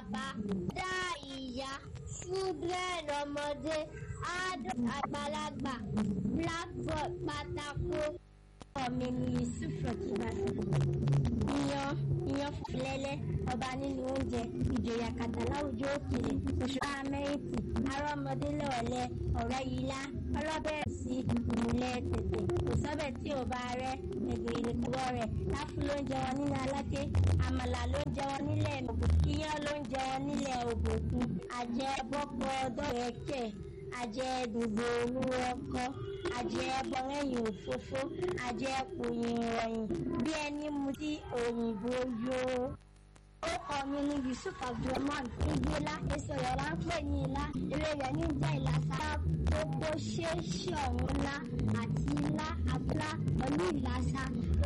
bàbá dá ìyá children ọmọdé adult àgbàlagbà blackboard pátákó ọmọ mi yusuf rọkìbàtì iyán iyán fúnlẹ́lẹ́ ọba nínú oúnjẹ ìjòyè àkàtà láwùjọ òkèèrè òṣùpá amẹ́ríkì arọ́mọdé lọ́ọ̀lẹ́ ọ̀rẹ́ yìlá ọlọ́bẹ̀ sí ìmùlẹ̀ tètè kò sọ́bẹ̀ tí ò bá rẹ́ ẹ̀gbẹ́ ìlẹ̀kùwọ́ rẹ̀ láfú ló ń jẹ wọn nílẹ̀ aláké àmàlà ló ń jẹ wọn nílẹ̀ ògùn iyán ló ń jẹ wọn nílẹ̀ ògùnkùn àjẹ bọ́pọ̀ ọdọ́rẹ̀kẹ̀ àjẹ dùgbò olúwo ọkọ àjẹ bọrẹyìn òfófó àjẹ pòyìn ìrọyìn bí ẹni mu tí òyìnbó yó. ó kọ mi ní yusuf abdulrahman igbóla èso rẹ̀ là ń pè ní ilá eré rẹ̀ ní jẹ́ ìlàsà gbogbo ṣéṣe ọ̀hún ńlá àti ilá abúlá pẹ̀lú ìlàsà